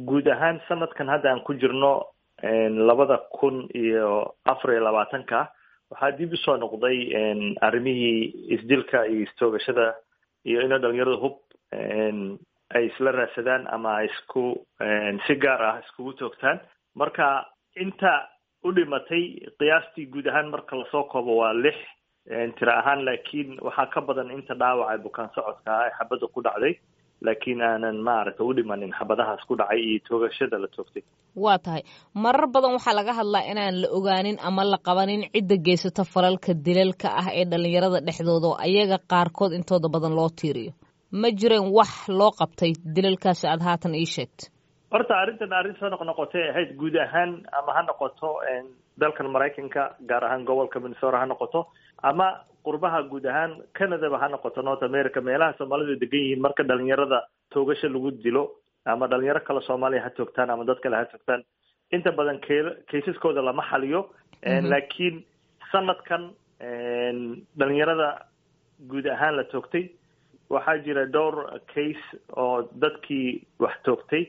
guud ahaan sanadkan hadda aan ku jirno labada kun iyo afar iyo labaatanka waxaa dib usoo noqday arrimihii isdilka iyo istoogashada iyo ina dhalinyarada hub ay isla raadsadaan ama ay isku si gaar ah iskugu toogtaan marka inta u dhimatay qiyaastii guud ahaan marka lasoo koobo waa lix tira ahaan laakiin waxaa ka badan inta dhaawaca bukaan socodka ah ee xabadda ku dhacday laakiin aanan maaragta u dhimanin xabadahaas ku dhacay iyo toogashada la toogtay waa tahay marar badan waxaa laga hadlaa inaan la ogaanin ama la qabanin cidda geysata falalka dilalka ah ee dhalinyarada dhexdooda oo ayaga qaarkood intooda badan loo tiiriyo ma jireen wax loo qabtay dilalkaasi aada haatan ii sheegta horta arrintan arrin soo noq noqotay ahayd guud ahaan ama ha noqoto dalkan maraykanka gaar ahaan gobolka minnesota ha noqoto ama qurbaha guud ahaan canadaba ha noqoto north america meelaha soomaalidu degan yihiin marka dhalinyarada toogasho lagu dilo ama dhalinyaro kale soomaaliya ha toogtaan ama dad kale ha toogtaan inta badan ke kaysaskooda lama xaliyo laakiin sanadkan dhalinyarada guud ahaan la toogtay waxaa jira dhowr case oo dadkii wax toogtay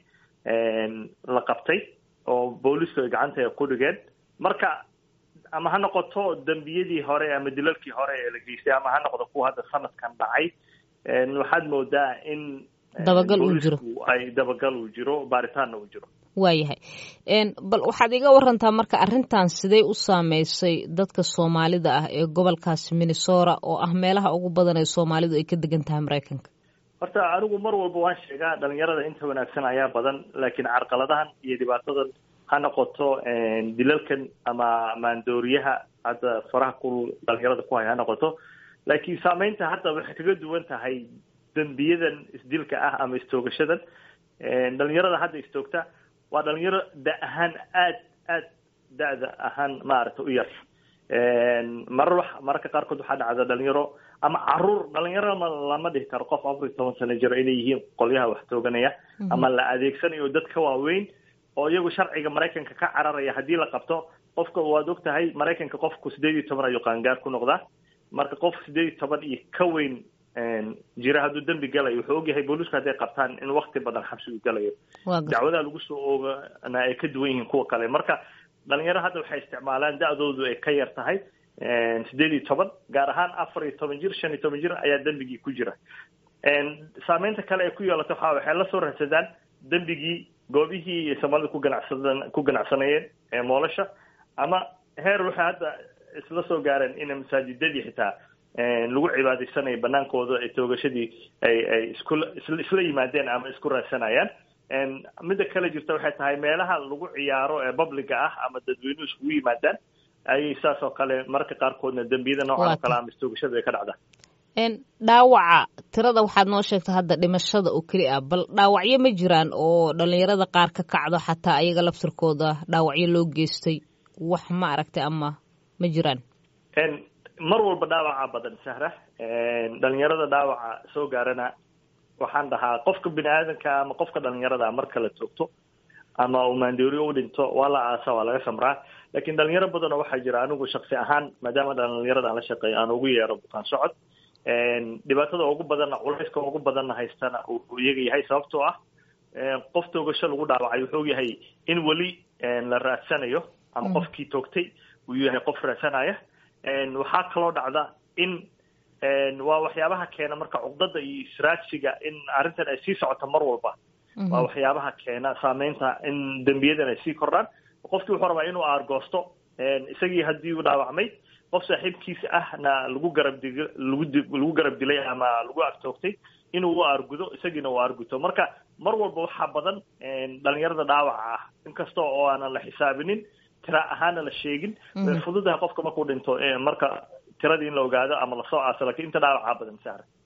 la qabtay oo boolisku ay gacanta ku dhigeen marka ama ha noqoto dembiyadii hore ama dilalkii hore ee la geystay ama ha noqdo kuwa hadda sanadkan dhacay waxaad moodaa in dabagal uu jiro ay dabagal uu jiro baaritaanna uu jiro waayahay bal waxaad iga warantaa marka arrintan sidee u saameysay dadka soomaalida ah ee gobolkaasi minnesota oo ah meelaha ugu badan ee soomaalidu ay ka degan tahay maraykanka horta anigu mar walba waan sheegaa dhalinyarada inta wanaagsan ayaa badan laakiin carqaladahan iyo dhibaatadan ha noqoto dilalkan ama maandooriyaha hadda faraha ku dhalinyarada ku hay ha noqoto laakiin saameynta hadda waxay kaga duwan tahay dembiyadan isdilka ah ama istoogashadan dhalinyarada hadda istoogta waa dhalinyaro da ahaan aad aad da-da ahaan maaragta u yar marar wax mararka qaarkood waxaa dhacda dhalinyaro ama caruur dhalinyaro lama dhihi karo qof afar iyo toban sano jiro inay yihiin qolyaha wax tooganaya ama la adeegsanayo dad ka waaweyn oo iyagu sharciga maraykanka ka cararaya haddii la qabto qofka waad og tahay maraykanka qofku sideed iyo toban ayuu qaangaar ku noqdaa marka qof sideed iyo toban iyo ka weyn jira hadduu dembi galayo wuxuu ogyahay boolisku hadday qabtaan in wakti badan xabsigu galayo dacwadaha lagu soo oogana ay ka duwan yihiin kuwa kale marka dhalinyaro hadda waxay isticmaalaan da-doodu ay ka yar tahay sideed iyo toban gaar ahaan afar iyo toban jir shan iyo toban jir ayaa dembigii ku jira saameynta kale ay ku yeelato waxa waxay la soo raadsadaan dembigii goobihii soomaalida ku ganacsadan ku ganacsanayeen ee moolasha ama heer waxay hadda isla soo gaareen in masaajidadii xitaa lagu cibaadaysanayo banaankooda ee toogashadii ay ay isku isla yimaadeen ama isku raadsanayaan midda kale jirta waxay tahay meelaha lagu ciyaaro ee publiga ah ama dadweynuhu iskugu yimaadaan ayay saas oo kale mararka qaarkoodna dembiyada noocan oo kale ama istoogashada ay ka dhacdaa dhaawaca tirada waxaad noo sheegta hadda dhimashada oo keli ah bal dhaawacyo ma jiraan oo dhalinyarada qaar ka kacdo xataa ayaga laftirkooda dhaawacyo loo geystay wax ma aragtay ama ma jiraan mar walba dhaawaca badan sahra dhalinyarada dhaawaca soo gaarana waxaan dhahaa qofka bini aadanka ama qofka dhalinyarada marka la toogto ama uu maandooriyo u dhinto waa la aasa waa laga samraa laakiin dhalinyaro badanoo waxaa jira anigu shaksi ahaan maadaama dhalinyarada aan la shaqeeyo aan ugu yeero bukaan socod dhibaatada ugu badanna culayska ugu badanna haystana uu iyaga yahay sababtoo ah qof toogasho lagu dhaawacay wuxuu yahay in weli la raadsanayo ama qofkii toogtay uu yahay qof raadsanaya waxaa kaloo dhacda in waa waxyaabaha keena marka cuqdada iyo israadsiga in arrintan ay sii socoto mar walba waa waxyaabaha keena saameynta in dembiyadan ay sii kordhaan qofkii wuxuu rabaa inuu aargoosto isagii haddii uu dhaawacmay qof saaxiibkiisa ahna lagu garab dig lagu di lagu garab dilay ama lagu agtoogtay inuu u aargudo isagiina uu aarguto marka mar walba waxaa badan dhalinyarada dhaawaca ah inkasta oo aanan la xisaabinin tira ahaana la sheegin way fududahay qofka markuu dhinto marka tiradii in la ogaado ama lasoo aaso lakiin inta dhaawacaa badan sahra